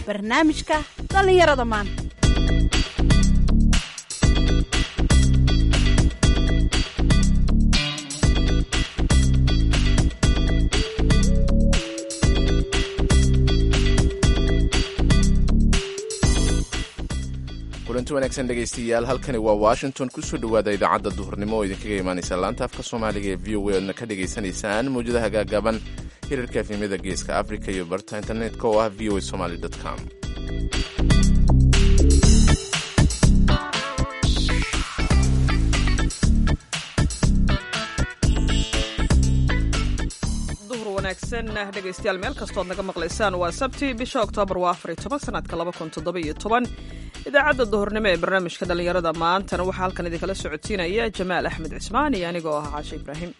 barnaamijka dhallinyarada maanta kulanti wanaagsan dhegaystayaal halkani waa washington kusoo dhowaada idaacadda duhurnimo oo idinkaga imaanaysa laanta afka soomaaliga ee v o a oodna ka dhagaysanaysaan mawjadaha gaagaaban hirarka efemyada geeska africa iyo barta internetka oo ah v o a somaly com wanaagsan dhegaystayaal meel kastood naga maqlaysaan waa sabti bisha oktoobar waa afar iyo toban sanadka laba kun toddoba iyo toban idaacadda duhurnimo ee barnaamijka dhallinyarada maantana waxaa halkan idinkala socodsiinaya jamaal axmed cismaan iyo anigoo ah caashe ibraahim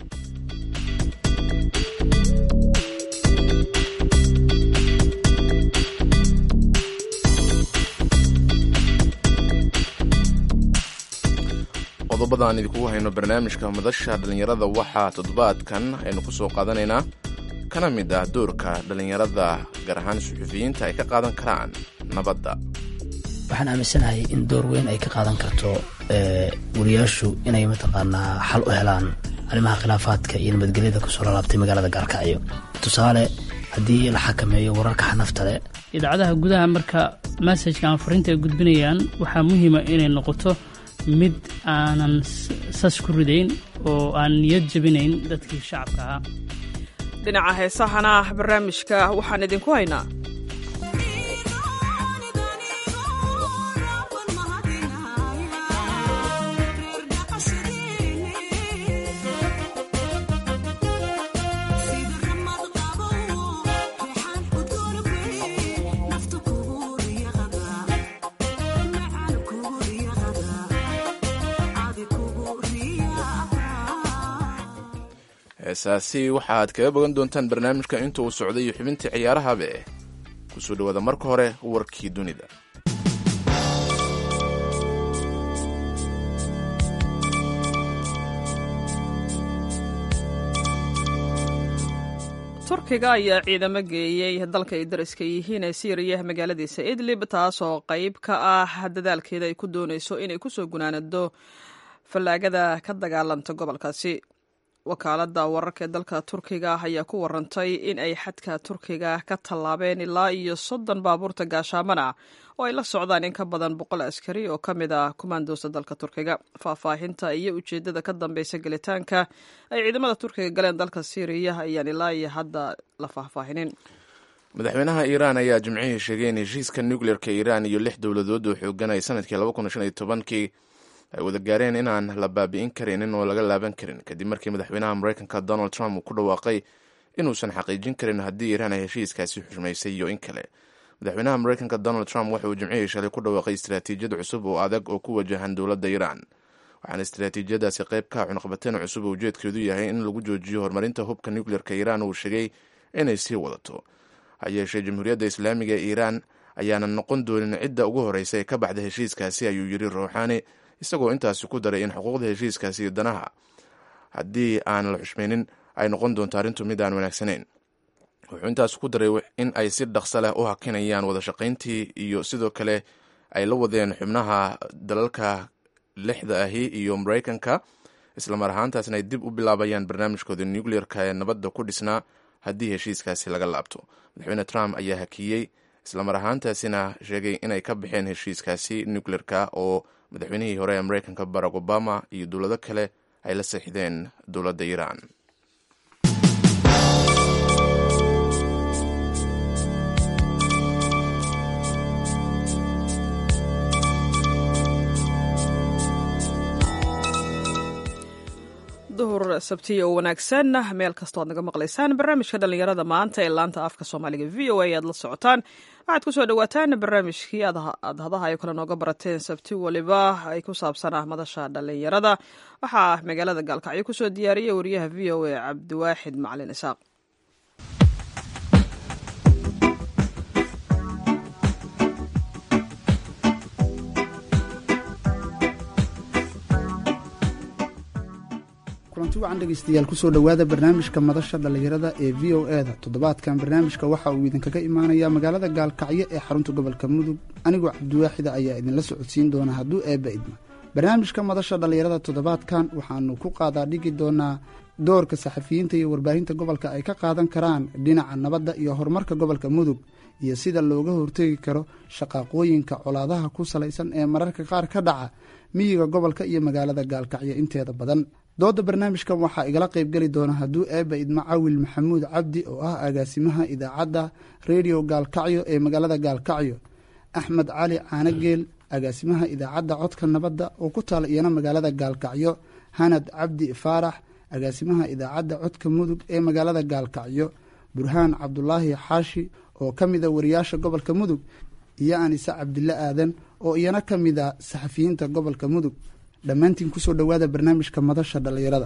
qodobada aan idinkugu hayno barnaamijka madasha dhallinyarada waxaa toddobaadkan aynu ku soo qaadanaynaa kana mid ah doorka dhallinyarada gaar ahaan suxufiyiinta ay ka qaadan karaan nabadda waxaan aaminsanahay in door weyn ay ka qaadan karto wariyaashu inay mataqaanaa xal u helaan arrimaha khilaafaadka iyo nabadgelyada kusoo lalaabtay magaalada gaarkacyo tusaale haddii la xakameeyo wararka xanafta leh idaacadaha gudaha marka masajka ama fariinta ay gudbinayaan waxaa muhiima inay noqoto mid aanan sas ku ridayn oo aan niyad jabinayn dadkii shacabka ahaa dhinaca heesahana barnaamijka waxaan idinku haynaa heesaasi waxaad kaga bogan doontaan barnaamijka inta uu socday iyo xubintii ciyaarahabe kusoo dhowaada marka hore warkii dunida turkiga ayaa ciidamo geeyey dalka ay dariska yihiin ee siiriya magaaladiisa idlib taasoo qayb ka ah dadaalkeeda ay ku doonayso inay kusoo gunaanado fallaagada ka dagaalanta gobolkaasi wakaaladda wararka ee dalka turkiga ayaa ku warantay in ay xadka turkiga ka tallaabeen ilaa iyo soddon baabuurta gaashaamana oo ay la socdaan in ka badan boqol askari oo ka mid ah kumaandoosta dalka turkiga faahfaahinta iyo ujeeddada ka dambeysa gelitaanka ay ciidamada turkiga galeen dalka syriya ayaan ilaa iyo hadda la faahfaahinin madaxweynaha iiraan ayaa jimcihii sheegay in heshiiska nucleerka iiraan iyo lix dowladood oo xooganay sanadkii laba kun shan iyo tobankii ay wada gaareen inaan la baabi'in karinin oo laga laaban karin kadib markii madaxweynaha mareykanka donald trump uu ku dhawaaqay inuusan xaqiijin karin haddii iiraan ay heshiiskaasi xushmaysay iyo in kale madaxweynaha mareykanka donald trump waxa uu jimcihii shalay ku dhawaaqay istaraatiijiyad cusub oo adag oo ku wajahan dowladda iiraan waxaana istaraatiijiyadaasi qayb ka cunaqabateen cusub oo ujeedkeedu yahay in lagu joojiyo horumarinta hubka nucleerka iiraan uu sheegay inay sii wadato ha yeeshee jamhuuriyadda islaamiga ee iiraan ayaanan noqon doonin cidda ugu horreysa ee ka baxda heshiiskaasi ayuu yiri ruuxaani isagoo intaasi ku daray in xuquuqda heshiiskaasi iyo danaha haddii aan la xushmaynin ay noqon doonto arrintu mid aan wanaagsanayn wuxuu intaas ku daray in ay si dhaqso leh u hakinayaan wada shaqayntii iyo sidoo kale ay la wadeen xubnaha dalalka lixda ahi iyo mareykanka islamar ahaantaasna ay dib u bilaabayaan barnaamijkooda nucleerka ee nabadda ku dhisnaa haddii heshiiskaasi laga laabto madaxweyne trump ayaa hakiyey islamar ahaantaasina sheegay inay ka baxeen heshiiskaasi nucleerka oo madaxweynihii hore ee mareykanka barack obama iyo dowlado kale ay la seexdeen dowladda iiraan duhur sabtiya oo wanaagsan meel kastoo ad naga maqlaysaan barnaamijka dhallinyarada maanta ee laanta afka soomaaliga v o a aad la socotaan waxaad kusoo dhawaataan barnaamijkii aad hadaha ay kale nooga barateen sabti waliba ay ku saabsan ah madasha dhallinyarada waxaa magaalada gaalkacyo kusoo diyaariyay wariyaha v o a cabdiwaaxid macalin isaaq kulanti wacan dhegeystayaal kusoo dhowaada barnaamijka madasha dhallinyarada ee v o e da toddobaadkan barnaamijka waxa uu idinkaga imaanayaa magaalada gaalkacyo ee xarunta gobolka mudug anigoo cabdiwaaxida ayaa idinla socodsiin doona hadduu eebba idma barnaamijka madasha dhallinyarada toddobaadkan waxaanu ku qaadaa dhigi doonaa doorka saxafiyiinta iyo warbaahinta gobolka ay ka qaadan karaan dhinaca nabadda iyo horumarka gobolka mudug iyo sida looga hortegi karo shaqaaqooyinka colaadaha ku salaysan ee mararka qaar ka dhaca miyiga gobolka iyo magaalada gaalkacyo inteeda badan dooda barnaamijkan waxaa igala qaybgeli doona hadduu eebba idma cawil maxamuud cabdi oo ah agaasimaha idaacadda redio gaalkacyo ee magaalada gaalkacyo axmed cali caanageel agaasimaha idaacadda codka nabadda oo ku taala iyana magaalada gaalkacyo hanad cabdi faarax agaasimaha idaacadda codka mudug ee magaalada gaalkacyo burhaan cabdulaahi xaashi oo ka mida wariyaasha gobolka mudug iyo anise cabdille aadan oo iyana ka mida saxafiyiinta gobolka mudug dhammaantiin kusoo dhowaada barnaamijka madasha dhallinyarada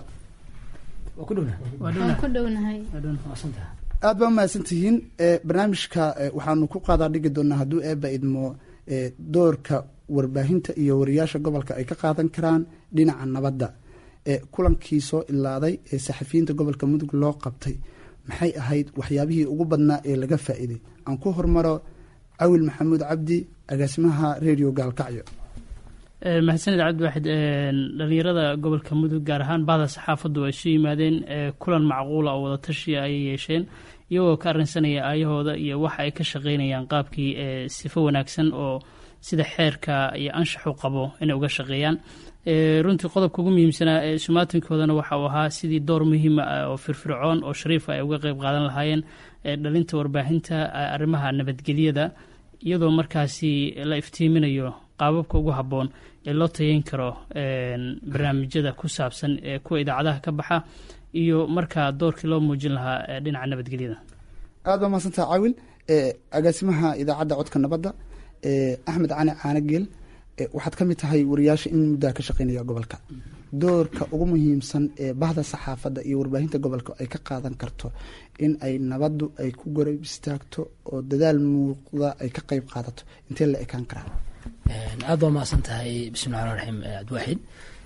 aad baa umahadsantihiin barnaamijka waxaanu ku qaadaa dhigi doonaa hadduu eebba idmo doorka warbaahinta iyo wariyaasha gobolka ay ka qaadan karaan dhinaca nabadda kulankii soo ilaaday ee saxafiyiinta gobolka mudug loo qabtay maxay ahayd waxyaabihii ugu badnaa ee laga faa'iiday aan ku hormaro cawil maxamuud cabdi agaasimaha redio gaalkacyo mahadsaned cabdiwaaxid dhalinyarada gobolka mudug gaar ahaan bahda saxaafaddu ay isu yimaadeen kulan macquula oo wada tashiya ayay yeesheen iyagoo ka arrinsanaya aayahooda iyo waxa ay ka shaqeynayaan qaabkii sifo wanaagsan oo sida xeerka iyo anshaxu qabo inay uga shaqeeyaan runtii qodobka ugu muhiimsanaa ee sumaatinkoodana waxa uu ahaa sidii door muhiima ah oo firfircoon oo shariifa ay uga qeyb qaadan lahaayeen dhalinta warbaahinta arrimaha nabadgelyada iyadoo markaasi la iftiiminayo qaababka ugu habboon ee loo tayeyn karo barnaamijyada ku saabsan ee kuwa idaacadaha ka baxa iyo markaa doorkii loo muujin lahaa dhinaca nabadgelyada aad baa mahadsantaha cawil agaasimaha idaacadda codka nabadda axmed cali caanageel waxaad ka mid tahay wariyaasha in muddaa ka shaqeynaya gobolka doorka ugu muhiimsan ee bahda saxaafadda iyo warbaahinta gobolka ay ka qaadan karto in ay nabaddu ay ku gorab istaagto oo dadaal muuqda ay ka qeyb qaadato intee la ekaan karaa aad baa mahadsan tahay bismillahi raxmaan raxiim cabdiwaaxid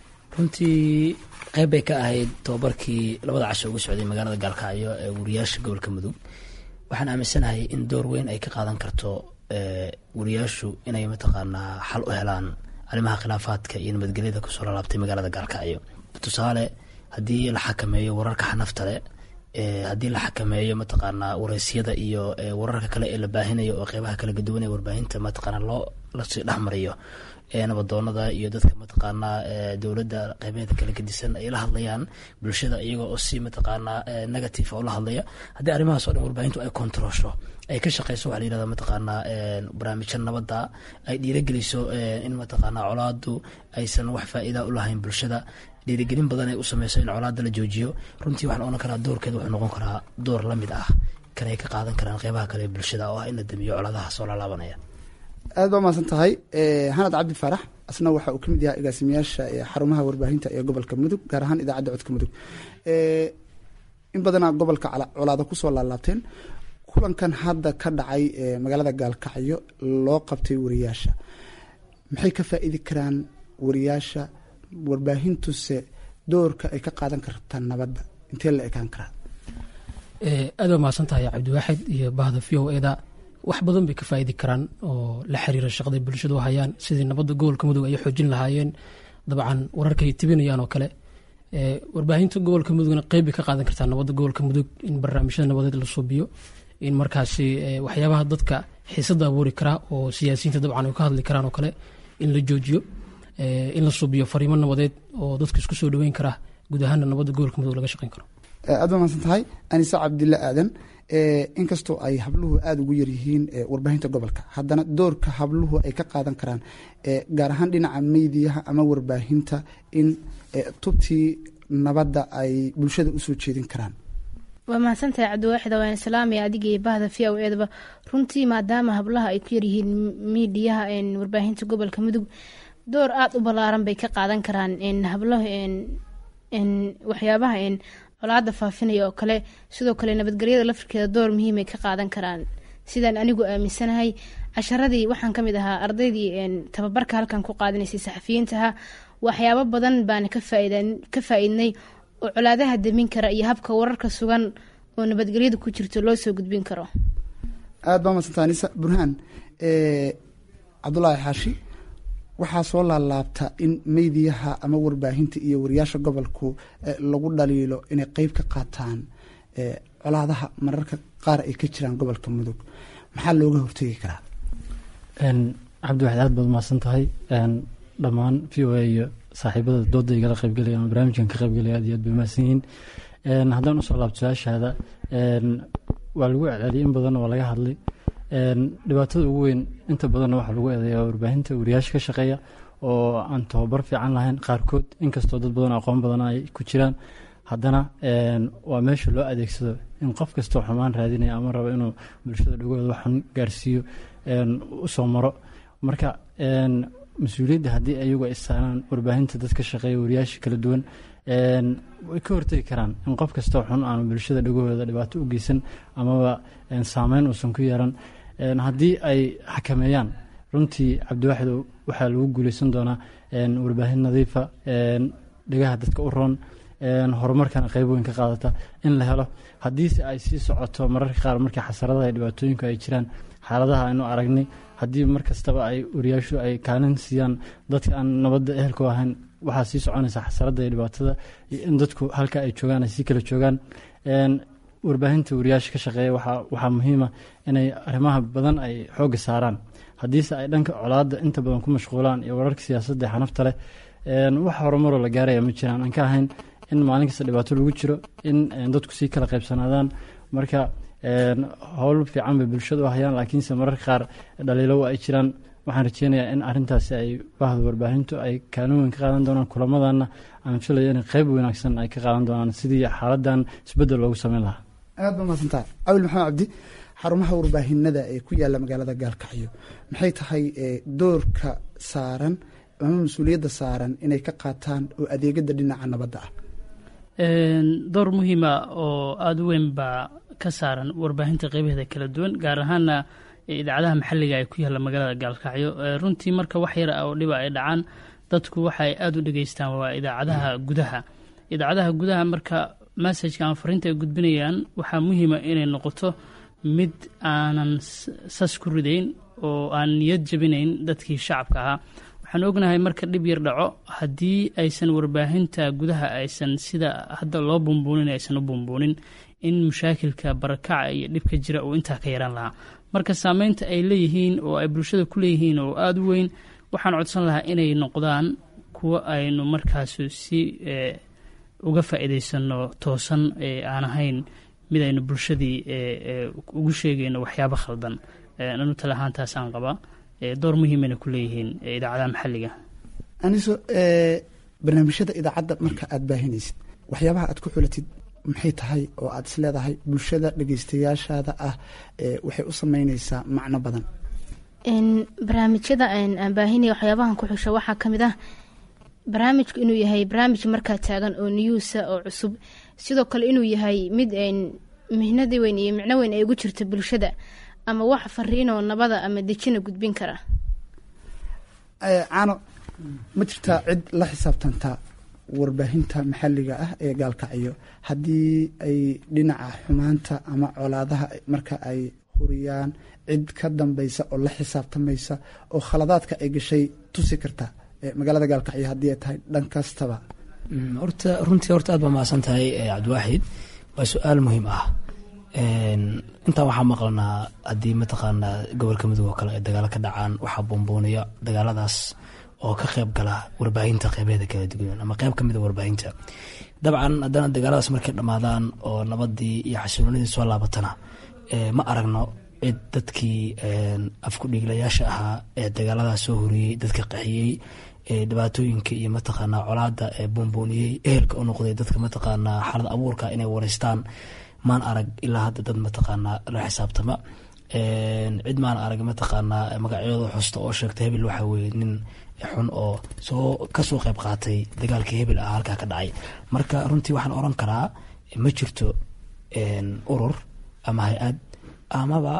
runtii qeyb bay ka ahayd tobabarkii labada casho uga socday magaalada gaalkacyo ee wariyaasha gobolka mudug waxaan aaminsanahay in door weyn ay ka qaadan karto wariyaashu inay mataqaanaa xal u helaan arrimaha khilaafaadka iyo nabadgelyada kusoo lalaabtay magaalada gaalkacyo tusaale haddii la xakameeyo wararka xanafta leh haddii la xakameeyo mataqaanaa wareysyada iyo wararka kale ee la baahinayo oo qeybaha kala gaduwanaya warbaahinta mataqaanaa loo lasii dhexmariyo nabadoonada iyo dadka mataqaanaa dowladda qeybeeda kala gedisan ay la hadlayaan bulshada iyagoo oo si mataqaanaa negative oo la hadlaya haddii arrimahaas o dhan warbaahintu ay controlsho ay ka shaqeyso waxaa la yirahda mataqaanaa barnaamijya nabadda ay dhiirageliso in mataqaanaa colaadu aysan wax faa-iida u lahayn bulshada dhiirigelin badan ay u sameyso in colaada la joojiyo runtii waxaan ohan karaa doorkeeda wuxuu noqon karaa door la mid ah kanay ka qaadan karaan qeybaha kale ee bulshada oo ah in la damiyo colaadaha soo laalaabanaya aad baa mahadsan tahay hanad cabdi faarax asna waxa uu ka mid yahay agaasimayaasha xarumaha warbaahinta ee gobolka mudug gaar ahaan idaacadda codka mudug in badanaa gobolka colaada kusoo laalaabteen kulankan hadda ka dhacay magaalada gaalkacyo loo qabtay wariyaasha maxay ka faa-iidi karaan wariyaasha warbaahintuse doorka ay ka qaadan kartaa nabadda intee la ekaan karaa aad baa mahadsan tahay cabdiwaaxid iyo bahda v o eda wax badan bay ka faa'iidi karaan oo la xiriira shaqaday bulshadu hayaan sidii nabadda gobolka mudug ay xoojin lahaayeen dabcan wararkay tibinayaan oo kale warbaahinta gobolka mudugna qeyb bay ka qaadan kartaa nabadda gobolka mudug in barnaamijyada nabadeed la suubiyo in markaasi waxyaabaha dadka xiisada abuuri karaa oo siyaasiyiinta dabcan ay ka hadli karaan oo kale in la joojiyo in la suubiyo fariimo nabadeed oo dadka isku soo dhaweyn karaa guud ahaana nabadda gobolka mudug laga shaqeyn karo aad baa mahadsan tahay anise cabdille aadan inkastoo ay habluhu aada ugu yaryihiin warbaahinta gobolka haddana doorka habluhu ay ka qaadan karaan gaar ahaan dhinaca meydiyaha ama warbaahinta in tubtii nabadda ay bulshada usoo jeedin karaan waa mahadsantahay cabdiwaaxid waan islaamaya adiga iyo bahda v o edaba runtii maadaama hablaha ay ku yaryihiin miidiyaha warbaahinta gobolka mudug door aada u ballaaran bay ka qaadan karaan hablahu waxyaabaha colaada faafinaya oo kale sidoo kale nabadgelyada lafirkeeda door muhiimay ka qaadan karaan sidaan anigu aaminsanahay casharadii waxaan kamid ahaa ardaydii tababarka halkan ku qaadanaysay saxafiyiintaha waxyaabo badan baana ka faaidnay oo colaadaha damin kara iyo habka wararka sugan oo nabadgelyada ku jirto loo soo gudbin karo aada baa madsanta anisa burhaan cabdulaahi xaashi waxaa soo laalaabta in meydiyaha ama warbaahinta iyo wariyaasha gobolku lagu dhaliilo inay qeyb ka qaataan colaadaha mararka qaar ay ka jiraan gobolka mudug maxaa looga hortegi karaa cabdiwaxid aad baad umahadsan tahay dhammaan v o a iyo saaxiibada dooda igala qaybgelaya ama barnaamijkan ka qaybgelaya aad iyo aad bay umahadsan yihiin haddaan usoo laabto su-aashaada waa lagu celceliyay in badan waa laga hadlay dhibaatada ugu weyn inta badanna waxaa lagu eedeeyaa warbaahinta wariyaasha ka shaqeeya oo aan tababar fiican lahayn qaarkood inkastoo dad badan aqoon badan ay ku jiraan haddana waa meesha loo adeegsado in qof kastoo xumaan raadinaya ama rabo inuu bulshada dhagooda waxun gaarsiiyo usoo maro marka mas-uuliyadda haddii ayagu ay saaraan warbaahinta dad ka shaqeeya wariyaasha kala duwan way ka hortegi karaan in qof kastoo xun aanu bulshada dhagahooda dhibaato u geysan amaba saameyn uusan ku yeelan haddii ay xakameeyaan runtii cabdiwaaxid waxaa lagu guuleysan doonaa warbaahin nadiifa dhagaha dadka u roon horumarkana qeyb weyn ka qaadata in la helo haddiise ay sii socoto mararka qaar markii xasaradaha iyo dhibaatooyinku ay jiraan xaaladaha aynu aragnay haddii mar kastaba ay wariyaashu ay kaalin siiyaan dadka aan nabadda ehelku ahayn waxaa sii soconaysa xasaradda iyo dhibaatada iyo in dadku halka ay joogaan ay sii kala joogaan warbaahinta wariyaasha ka shaqeeya waxaa muhiima inay arrimaha badan ay xoogga saaraan haddiise ay dhanka colaadda inta badan ku mashquulaan iyo wararka siyaasadda ee xanafta leh wax horumaroo la gaaraya ma jiraan aan ka ahayn in maalin kasta dhibaato lagu jiro in dadku sii kala qaybsanaadaan marka howl fiican bay bulshada u hayaan laakiinse mararka qaar dhaliilo ay jiraan waxaan rajeynayaa in arintaasi ay bahda warbaahintu ay kaalin weyn ka qaadan doonaan kulamadana aan filayo in qeyb wanaagsan ay ka qaadan doonaan sidii xaaladan isbedel loogu sameyn lahaa aad ba mahadsantaha cabil maxamed cabdi xarumaha warbaahinada ee ku yaala magaalada gaalkacyo maxay tahay doorka saaran ama mas-uuliyadda saaran inay ka qaataan oo adeegada dhinaca nabadda ah door muhiima oo aada u weyn baa ka saaran warbaahinta qeybaheeda kala duwan gaar ahaana idaacadaha maxalliga ee ku yaalla magaalada gaalkacyo runtii marka wax yar oo dhiba ay dhacaan dadku waxaay aada u dhegeystaan waa idaacadaha gudaha idaacadaha gudaha marka massajka ama fariinta ay gudbinayaan waxaa muhiima inay noqoto mid aanan sas ku ridayn oo aan niyad jabinayn dadkii shacabka ahaa waxaan ognahay marka dhib yar dhaco haddii aysan warbaahinta gudaha aysan sida hadda loo bumbuunin aysan u bumbuunin in mushaakilka barakaca iyo dhibka jira uu intaa ka yaraan lahaa marka saameynta ay leeyihiin oo ay bulshada ku leeyihiin oo aada u weyn waxaan codsan lahaa inay noqdaan kuwo aynu markaas si uga faa'iidaysano toosan aan ahayn mid aynu bulshadii ugu sheegayno waxyaabo khaldan anu tala ahaantaas aan qabaa door muhiimana ku leeyihiin idaacadaha maxalliga aniso barnaamijyada idaacadda marka aada baahinaysid waxyaabaha aad ku xulatid maxay tahay oo aada is leedahay bulshada dhegeystayaashaada ah waxay u sameyneysaa macno badan barnaamijyada aan baahinaya waxyaabahan ku xusha waxaa ka mid ah barnaamijku inuu yahay barnaamij markaa taagan oo niyuusa oo cusub sidoo kale inuu yahay mid mihnadi weyn iyo micno weyn ay ugu jirto bulshada ama wax fariinoo nabada ama dejina gudbin kara caano ma jirtaa cid la xisaabtantaa warbaahinta maxalliga ah ee gaalkacyo haddii ay dhinaca xumaanta ama colaadaha marka ay huriyaan cid ka dambaysa oo la xisaabtamaysa oo khaladaadka ay gashay tusi karta magaalada gaalkacyo haddii ay tahay dhan kastaba horta runtii horta aad baa mahadsan tahay cabdiwaaxid waa su-aal muhiim ah intaa waxaa maqlanaa haddii mataqaanaa gobolka mudug oo kale ay dagaalo ka dhacaan waxaa buunbuuniya dagaaladaas oo ka qeyb gala warbaahinta qeybeeda kala duwan ama qeyb kamid a warbaahinta dabcan haddana dagaaladaas markay dhammaadaan oo nabadii iyo xasiloonidii soo laabatana ma aragno cid dadkii afku dhiiglayaasha ahaa ee dagaaladaas soo horiyey dadka qaxiyey dhibaatooyinka iyo mataqaanaa colaada ee buunbuuniyey ehelka u noqday dadka mataqaanaa xaalad abuurka inay wareystaan maan arag ilaa hadda dad mataqaanaa la xisaabtama cid maan arag mataqaanaa magacyadooda xusta oo sheegta hebel waxaa weye nin xun oo soo kasoo qeyb qaatay dagaalkii hebel ah halkaa ka dhacay marka runtii waxaan oran karaa ma jirto urur ama hay-ad amaba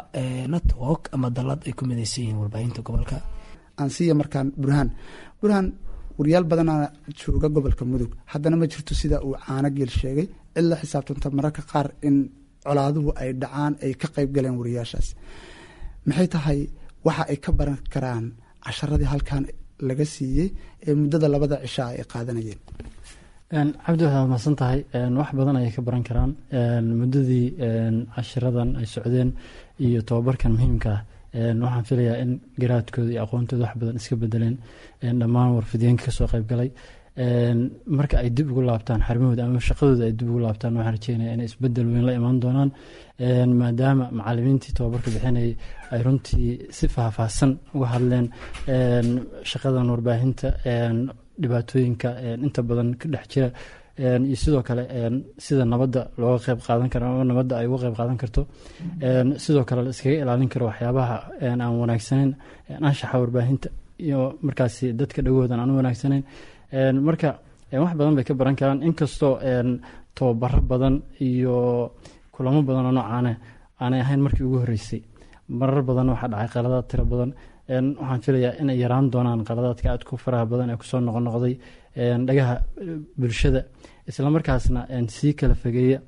network ama dalad ay ku midaysan yihiin warbaahinta gobolka aan siiya markaan burhaan burhaan wariyaal badanaa jooga gobolka mudug haddana ma jirto sida uu caano geel sheegay cid la xisaabtanta mararka qaar in colaaduhu ay dhacaan ay ka qayb galeen wariyaashaas maxay tahay waxa ay ka baran karaan casharadii halkan laga siiyey ee muddada labada cishaa ay qaadanayeen cabdi waxaad mahadsan tahay wax badan ayay ka baran karaan muddadii cashiradan ay socdeen iyo tobabarkan muhiimka ah waxaan filayaa in garaadkooda iyo aqoontooda wax badan iska bedeleen dhammaan warfideenka kasoo qaybgalay marka ay dib ugu laabtaan xarimahooda ama shaqadooda ay dib ugu laabtaan waxaan rajeynaya inay isbedel weyn la imaan doonaan maadaama macalimiintii tobabarka bixinayay ay runtii si faahfaahsan uga hadleen shaqadan warbaahinta dhibaatooyinka inta badan ka dhex jira iyo sidoo kale sida nabadda looga qeyb qaadan karo ama nabadda ay uga qeyb qaadan karto sidoo kale la iskaga ilaalin karo waxyaabaha aan wanaagsaneyn anshaxa warbaahinta iyo markaasi dadka dhagoodan aan u wanaagsaneyn marka wax badan bay ka baran karaan inkastoo tobabaro badan iyo kulamo badan oo noocaane aanay ahayn markii ugu horreysay marar badan waxaa dhacay qaladaad tiro badan waxaan filayaa inay yaraan doonaan qaladaadka aad ku faraha badan ee kusoo noqonoqday dhagaha bulshada islamarkaasna sii kala fogeeya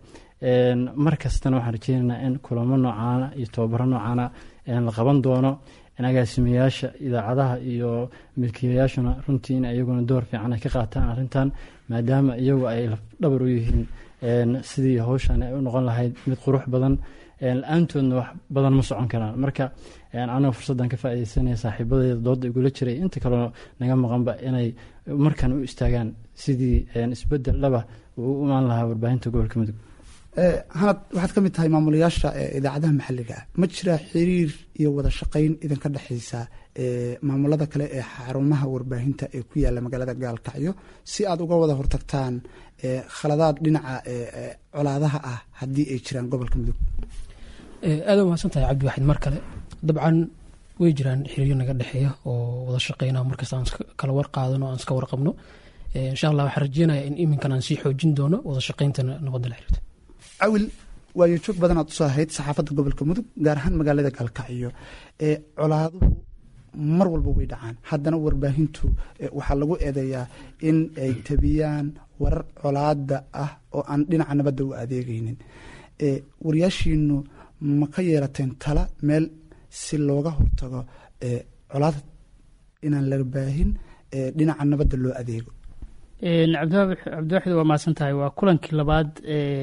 mar kastana waxaan rajeynaynaa in kulamo noocaana iyo tobabaro noocaana la qaban doono in agaasimayaasha idaacadaha iyo milkiilayaashuna runtii in iyaguna door fiican ay ka qaataan arrintan maadaama iyagu ay lafdhabar u yihiin sidii hawshan ay u noqon lahayd mid qurux badan la-aantoodna wax badan ma socon karaan marka aniga fursaddan ka faaideysanaya saaxiibadeeda dooda igula jiray inta kaleo naga maqanba inay markan u istaagaan sidii isbedel dhaba uu u imaan lahaa warbaahinta gobolka mudug hanad waxaad ka mid tahay maamulayaasha idaacadaha maxalliga ah ma jiraa xiriir iyo wada shaqayn idinka dhexaysa maamulada kale ee xarumaha warbaahinta ee ku yaala magaalada gaalkacyo si aad uga wada hortagtaan khaladaad dhinaca colaadaha ah haddii ay jiraan gobolka mudug aada umahadsan tahay cabdiwaxid mar kale dabcan way jiraan xiriiryo naga dhexeeya oo wada shaqeyna markasta aan kala war qaadano aan iska warqabno insha allah waxaan rajeynaya in iminkan aan sii xoojin doono wada shaqeyntana nabadda la xiriirta cawil waayo joog badan aad usoo ahayd saxaafadda gobolka mudug gaar ahaan magaalada gaalkacyo ee colaaduhu mar walba way dhacaan haddana warbaahintu waxaa lagu eedeeyaa in ay tabiyaan warar colaada ah oo aan dhinaca nabadda u adeegaynin wariyaashiinu ma ka yeelateen tala meel si looga hortago colaad inaan la baahin dhinaca nabadda loo adeego cabdiwaxid waa mahadsan tahay waa kulankii labaad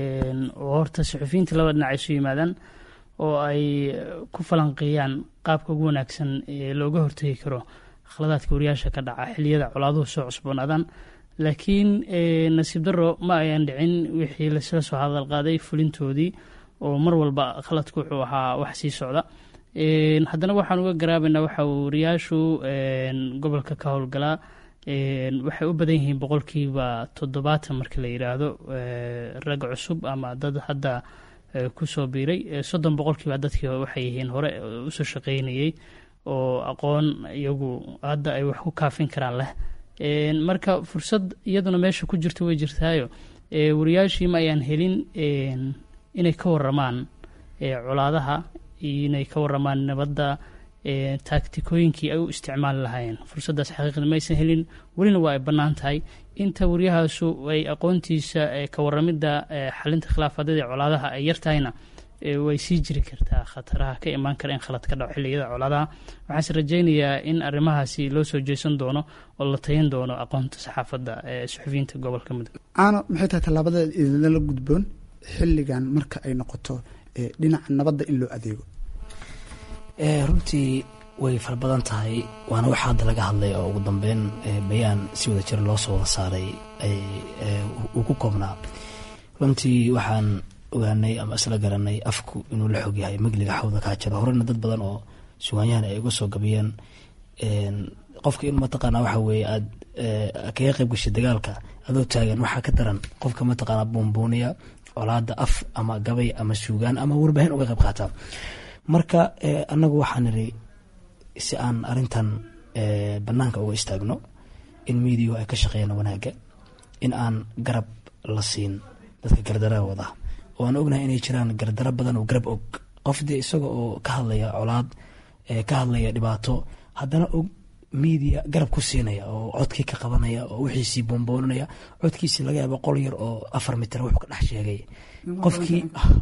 oo horta saxufiyiinta laba dhinac isu yimaadaan oo ay ku falanqeeyaan qaabka ugu wanaagsan ee looga hortegi karo khaladaadka wariyaasha ka dhaca xiliyada colaaduhu soo cusboonaadaan laakiin nasiib daro ma ayaan dhicin wixii lasla soo hadalqaaday fulintoodii oo mar walba khaladku wuxuu ahaa wax sii socda haddana waxaan uga garaabaynaa waxa wariyaashu gobolka ka howlgalaa waxay u badan yihiin boqolkiiba toddobaatan marka la yidhaahdo rag cusub ama dad hadda kusoo biiray soddon boqolkiiba dadkii waxay yihiin hore usoo shaqeynayey oo aqoon iyagu hadda ay wax ku kaafin karaan leh marka fursad iyaduna meesha ku jirta way jirtaayo wariyaashii ma ayaan helin inay ka waramaan colaadaha inay ka waramaan nabadda taagtikooyinkii ay u isticmaali lahaayeen fursaddaas xaqiiqda maysan helin welina waa ay bannaan tahay inta waryahaasu ay aqoontiisa ka waramidda xalinta khilaafaadyada ee colaadaha ay yartahayna way sii jiri kartaa khataraha ka imaan kara in khalad ka dhaco xilliyada colaadaha waxaanse rajaynayaa in arrimahaasi loo soo jeesan doono oo la tayan doono aqoonta saxaafadda ee suxufiyiinta gobolka mudug caano maxay tahay tallaabada idinla gudboon xilligan marka ay noqoto dhinaca nabadda in loo adeego runtii way fara badan tahay waana waxa hadda laga hadlay oo ugu dambeyn bayaan si wada jir loo soo wada saaray uu ku koobnaa runtii waxaan ogaanay ama isla garanay afku inuu la xog yahay magliga xawda kaa jiro horena dad badan oo sugaanyahan ay uga soo gabiyeen qofka in mataqaana waxa weeye aad kaga qayb gashay dagaalka adoo taagan waxaa ka daran qofka mataqaana buunbuuniya colaada af ama gabay ama suugaan ama warbaahin uga qayb qaata marka anagu waxaan niri si aan arintan banaanka uga istaagno in miidiyahu ay ka shaqeeyaan wanaaga in aan garab la siin dadka gardarada wada oo aan ognahay inay jiraan gardaro badan oo garab og qof dee isaga oo ka hadlaya colaad ka hadlaya dhibaato haddana og media garab ku siinaya oo codkii ka qabanaya oo wixiisii boonbooninaya codkiisii laga yaaba qol yar oo afar mitir wuxuu ka dhex sheegay qofkii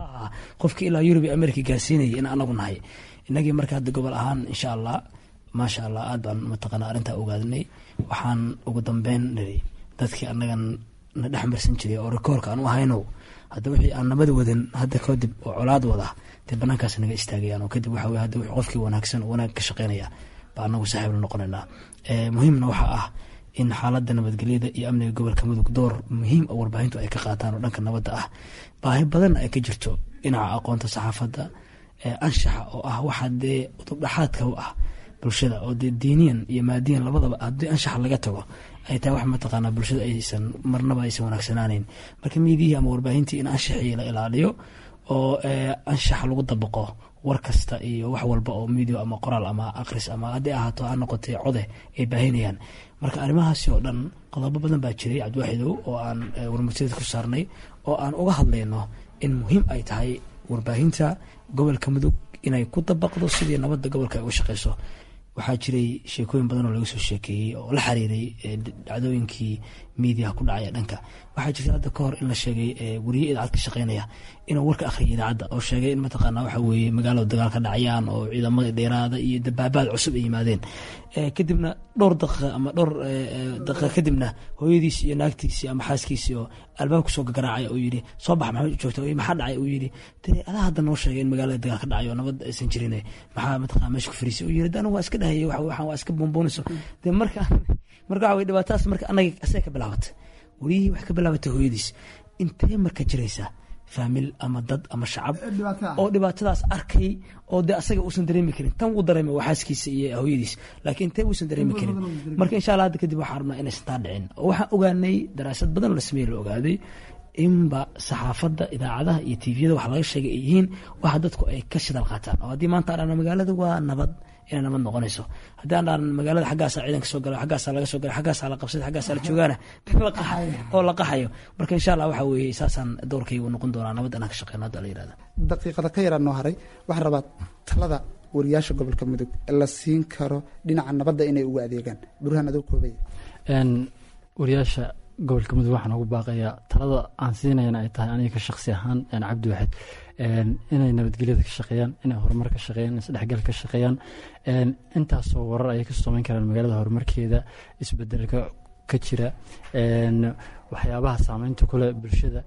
qofkii ilaa yurub iyo america gaarsiinayay in anagu nahay inagii marka hadda gobol ahaan insha allah maasha allah aad baan mataqaana arrintaa ogaadnay waxaan ugu dambeyn niri dadkii anagan na dhex marsan jiray oo rikoorka aan u ahayno hadda wixii aan nabad wadan hadda kadib oo colaad wada dee banaankaas naga istaagayaan oo kadib waxa weye hadda wixii qofkii wanaagsan oo wanaag ka shaqeynaya baa anagu saaxiib la noqonaynaa muhiimna waxaa ah in xaaladda nabadgelyada iyo amniga gobolka mudug door muhiim oo warbaahintu ay ka qaataan oo dhanka nabadda ah baahi badanna ay ka jirto dhinaca aqoonta saxaafadda anshaxa oo ah waxa dee udubdhaxaadka u ah bulshada oo dee diiniyan iyo maadiyan labadaba haddii anshaxa laga tago ay tahay wax mataqaanaa bulshada aysan marnaba aysan wanaagsanaaneyn marka miidiyihii ama warbaahintii in anshaxii la ilaaliyo oo anshaxa lagu dabaqo war kasta iyo wax walba oo midio ama qoraal ama akris ama haddii ahaato ha noqotay code ay baahinayaan marka arrimahaasi oo dhan qodobo badan baa jiray cabdiwaaxidow oo aan warmurtiyada ku saarnay oo aan uga hadlayno in muhiim ay tahay warbaahinta gobolka mudug inay ku dabaqdo sidii nabadda gobolka ay uga shaqeyso waxaa jiray sheekooyin badan oo laga soo sheekeeyey oo la xiriiray dhacdooyinkii miidiyaha ku dhacaya dhanka waxaa jirta hadda ka hor in la sheegay weriye idaacad ka shaqeynaya inuu warka akhriyay idaacadda oo sheegay in mataqaana waxa weeye magaalada dagaal ka dhacayaan oo ciidamada dheeraada iyo dabaabaad cusub ay yimaadeen kadibna dhowr daqiiqa ama dhowr daqiiqa kadibna hooyadiisi iyo naagtiisii ama xaaskiisii oo albaabka soo gagaraacaya uu yidhi soo bax maxamed joogta maxaa dhacay uu yidhi dee adaa hadda noo sheegay in magaalada dagaal ka dhacayo oo nabad aysan jirin maxaa mataqana meesha ku fariisay uu yidhi de anigu waa iska dhahayay waxaan waa iska boonboonayso dee marka marka waxa weye dhibaatadaas marka anaga asee ka bilaabatay weriyihii wax ka bilaabatay hooyadiis intee marka jiraysaa faamil ama dad ama shacab oo dhibaatadaas arkay oo de asaga uusan dareemi karin tan wuu dareema waa xaaskiisa iyo hooyadiis laakiin intee uusan dareemi karin marka insha allah hadda kadib waxaan rabnaa inaysan taa dhicin oo waxaan ogaanay daraasad badan oo la sameeye la ogaaday inba saxaafadda idaacadaha iyo tviyada wax laga sheegay ay yihiin waxa dadku ay ka shidal qaataan oo haddii maanta aan magaalada waa nabad inay nabad noqonayso haddii aan dharan magaalada xaggaasa ciidanka soo gala xaggaasaa laga soo gala xaggaasaa la qabsaday xaggaasaa la joogaana oo la qaxayo marka insha allah waxa weeye saasaan doorkaygu noqon doonaa nabad inaan ka shaqeyno hadda la yirahda daqiiqada ka yaraa noo haray waxaan rabaa talada wariyaasha gobolka mudug la siin karo dhinaca nabadda inay ugu adeegaan burhaan adoo koobaya wariyaasha gobolka mudug waxaan ugu baaqayaa talada aan siinayana ay tahay aniga ka shaqsi ahaan cabdi waxed inay nabadgelyada ka shaqeeyaan inay horumar ka shaqeeyaan isdhexgal ka shaqeeyaan intaasoo warar ayay kasoo samayn karaan magaalada horumarkeeda isbedelka ka jira waxyaabaha saameynta kule bulshada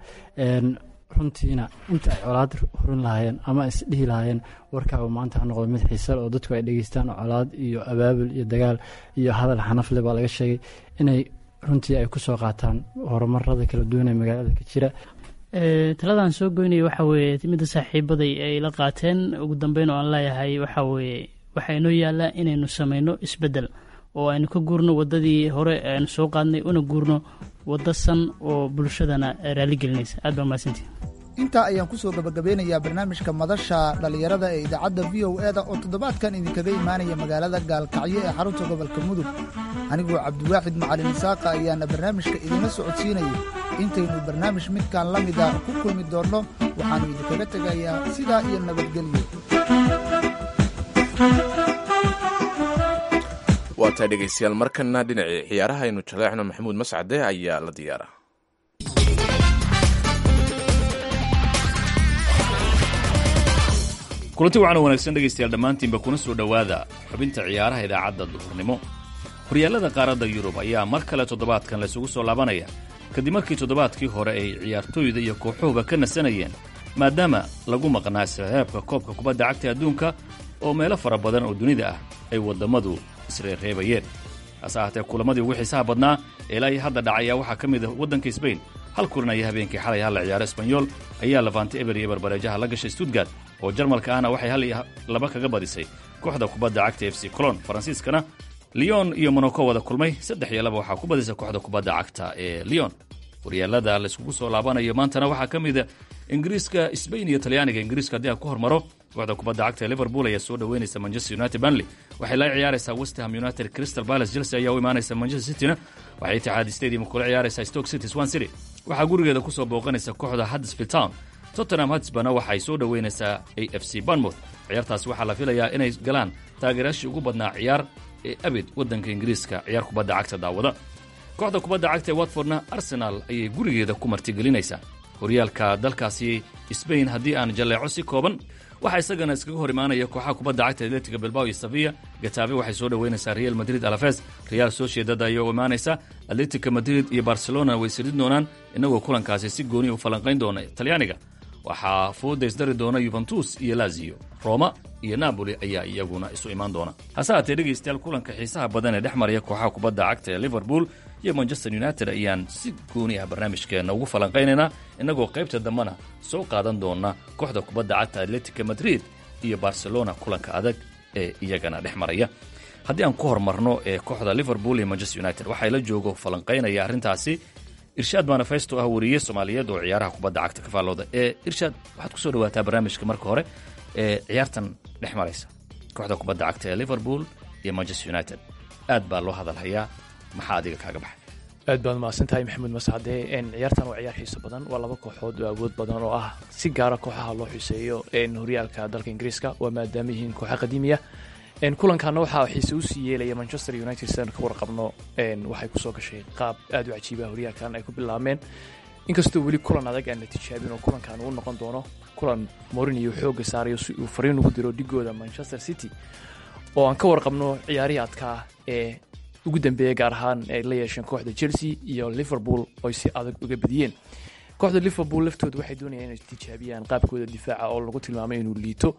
runtiina inta ay colaad horin lahaayeen ama isdhihi lahaayeen warkaaba maanta ha noqdo mid xiisal oo dadku ay dhegeystaan colaad iyo abaabul iyo dagaal iyo hadal xanafle baa laga sheegay inay runtii ay ku soo qaataan horumarada kala duwan ee magaalada ka jira taladan soo goynaya waxa weeye midda saaxiibaday ay la qaateen ugu dambeyn oo aan leeyahay waxa weeye waxaa inoo yaallaa inaynu sameyno isbeddel oo aynu ka guurno waddadii hore aynu soo qaadnay una guurno waddo san oo bulshadana raaligelinaysa aad baa mahadsantii intaa ayaan kusoo gabagabeynayaa barnaamijka madasha dhallinyarada ee idaacadda v o e da oo toddobaadkan idinkaga imaanaya magaalada gaalkacyo ee xarunta gobolka mudug anigoo cabdiwaaxid macalin isaaqa ayaana barnaamijka idinla socodsiinayay intaynu barnaamij midkan la mida ku kulmi doonno waxaannu idinkaga tegayaa sidaa iyo nabadgelyo waa tahay dhegaystayaal markana dhinacii ciyaaraha aynu jaleecno maxamuud mascade ayaa la diyaara kulanti wacan wanaagsan dhegaystayaal dhammaantiinba kuna soo dhowaada xubinta ciyaaraha idaacadda duhurnimo horyaalada qaaradda yurub ayaa mar kale toddobaadkan laysugu soo laabanaya kadib markii toddobaadkii hore ay ciyaartooyda iyo kooxuhuba ka nasanayeen maadaama lagu maqnaa isreereebka koobka kubadda cagta adduunka oo meelo fara badan oo dunida ah ay waddammadu isreereebayeen hase ahaatee kulamadii ugu xiisaha badnaa ilaa iyo hadda dhacaya waxaa ka mid ah waddanka sbain hal kulan ayaa habeenkii xalay hal la ciyaaro esbanyol ayaa lafantay eber iyo barbareejaha la gashay stuttgart oo jarmalka ahna waxay hal iyo laba kaga badisay kooxda kubadda cagta f c colon faransiiskana leon iyo monaco wada kulmay saddex iyo laba waxaa ku badisay kooxda kubadda cagta ee leon horyaalada layskugu soo laabanayo maantana waxaa ka mida ingiriiska sbain iyo talyaaniga ingiriiska haddii aan ku hormaro kooxda kubadda cagta ee liverpool ayaa soo dhoweynaysa manchester united banley waxay la ciyaaraysaa westham united crystal palace chelsea ayaa u imaanaysa manchester cityna waxay itixaad stadium kula ciyaaraysaa stoke city swan city waxaa gurigeeda kusoo booqanaysa kooxda huddersfield town tottenham hotspurna waxay soo dhoweynaysaa a f c bournemouth ciyaartaasi waxaa la filayaa inay galaan taageerayaashii ugu badnaa ciyaar ee abid waddanka ingiriiska ciyaar kubadda cagta daawada kooxda kubadda cagta ee watfordna arsenaal ayay gurigeeda ku martigelinaysaa horyaalka dalkaasi sbain haddii aan jalleeco si kooban waxaa isagana iskaga hor imaanaya kooxaha kubadda cagta atletiga bilbao iyo safiya gatabe waxay soo dhoweynaysaa real madrid alafes real sociedad ayaa u imaanaysa atletica madrid iyo barcelona way sirid doonaan innagoo kulankaasi si gooni u falanqayn doona talyaaniga waxaa fooda isdari doona yuventus iyo lazio roma iyo napoli ayaa iyaguna isu imaan doona hase haatee dhegaystayaal kulanka xiisaha badan ee dhex maraya kooxaha kubadda cagta ee liverpool iyo manchester united ayaan si gooni ah barnaamijkeenna ugu falanqaynaynaa innagoo qaybta dambena soo qaadan doona kooxda kubadda cagta atletica madrid iyo barcelona kulanka adag ee iyagana dhex maraya haddii aan ku hormarno ee kooxda liverpool iyo manchester united waxaa la joogo falanqaynaya arrintaasi irshaad manifesto ah wariye soomaaliyeed oo ciyaaraha kubadda cagta ka faallooda ee irshaad waxaad kusoo dhawaataa barnaamijka marka hore ee ciyaartan dhex maraysa kooxda kubadda cagta ee liverpool iyo manchester united aad baa loo hadalhayaa maxaa adiga kaaga baxay aad baad mahadsan tahay maxamuud mascade ciyaartan waa ciyaar xiiso badan waa laba kooxood oo awood badan oo ah si gaara kooxaha loo xuseeyo horyaalka dalka ingiriiska waa maadaama yihiin kooxa qadiimiya kulankaana waxaa xiise usii yeelaya manchester united sidaan ka warqabno waxay kusoo gashay qaab aad u cajiiba horyaalkan ay ku bilaabmeen inkastoo weli kulan adag aan la tijaabin oo kulankan uu noqon doono kulan morinio xooga saarayo si uu fariin ugu diro dhigooda manchester city oo aan ka warqabno ciyaarihii adkaa ee ugu dambeeya gaar ahaan ay la yeesheen kooxda chelsea iyo liverpool oy si adag uga badiyeen kooxda liverpool laftooda waxay doonayaan inay tijaabiyaan qaabkooda difaaca oo lagu tilmaamay inuu liito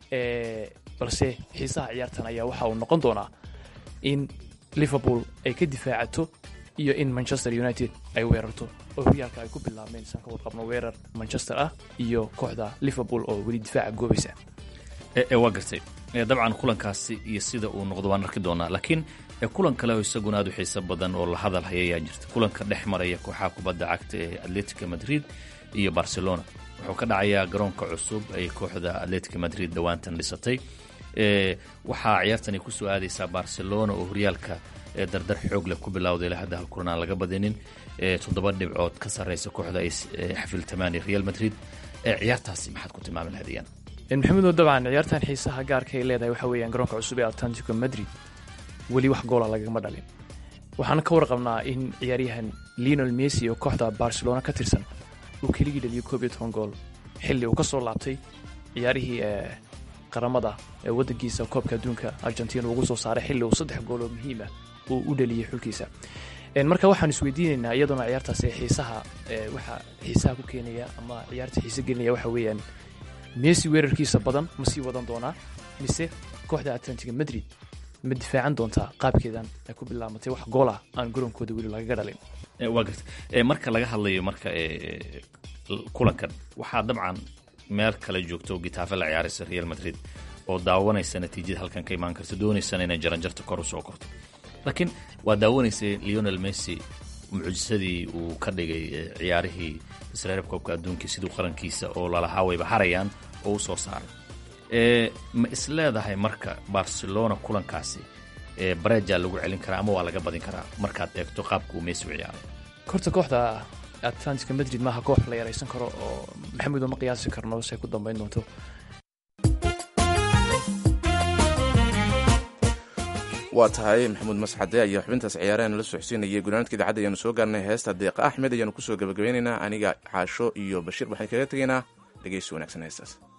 balse xiisaha ciyaartan ayaa waxa uu noqon doonaa in liverpool ay ka difaacato iyo in manchester united ay weerarto oo horyaalka ay ku bilaabmeen isaan ka warqabno weerar manchester ah iyo kooxda liverpool oo weli difaaca goobaysa waa gartay dabcan kulankaasi iyo sida uu noqdo waan arki doonaa laakiin kulan kale oo isaguna aad u xiiso badan oo la hadal haya ayaa jirta kulanka dhex maraya kooxaha kubadda cagta ee atletica madrid iyo barcelona wuxuu ka dhacayaa garoonka cusub ay kooxda atletica madrid dhowaantan dhisatay waxaa ciyaartani kusoo aadaysaa barcelona oo horyaalka dardar xoog leh ku bilowday ilaa hadda hal kulan aan laga badinin toddoba dhibcood ka sarreysa kooxda ay xafiltamaan ee real madrid ciyaartaasi maxaad ku tilmaami lahayd iyana maxamudo dabcan ciyaartan xiisaha gaarka ay leedahay waxa weeyaan garoonka cusub ee atlantico madrid weli wax goola lagama dhalin waxaana ka warqabnaa in ciyaaryahan leonel messi oo kooxda barcelona ka tirsan uu keligii dhaliyo koob iyo toban gool xilli uu ka soo laabtay ciyaarihii qaramada ee waddankiisa koobka adduunka argentina ugu soo saaray xilli uu saddex gool oo muhiim ah uu u dhaliyey xulkiisa marka waxaan isweydiinaynaa iyadoona ciyaartaasi xiisaha waxa xiisaha ku keenaya ama ciyaarta xiise gelinaya waxa weeyaan messi weerarkiisa badan ma sii wadan doonaa mise kooxda atlantiga madrid ma difaacan doontaa qaabkeedan ay ku bilaabatay wax goolah aan garoonkooda weli lagaga dhalin waa garta marka laga hadlayo marka kulankan waxaa dabcan meel kale joogto gitaafe la ciyaaraysa real madrid oo daawanaysa natiijada halkan ka imaan karta doonaysana inay jaranjarta kor u soo korto laakiin waa daawanaysay leonel messi mucjisadii uu ka dhigay ciyaarihii isreerab koobka adduunkii siduu qarankiisa oo lalahaa wayba harayaan oo u soo saaray ma is leedahay marka barcelona kulankaasi bareja lagu celin karaa ama waa laga badin karaa markaad eegto qaabka uu messi u ciyaaray korta kooxda atlantica madrid maaha koox la yaraysan karo oo maxamudo ma qiyaasi karno say ku dambayn doonto waa tahay maxamuud masxade ayaa xubintaas ciyaarahan la socodsiinayay gunaanadka idaacadda ayaanu soo gaarnay heesta deeqa axmed ayaanu kusoo gabagabeynaynaa aniga caasho iyo bashiir waxaan kaga tegaynaa dhegeysi wanaagsan heestaas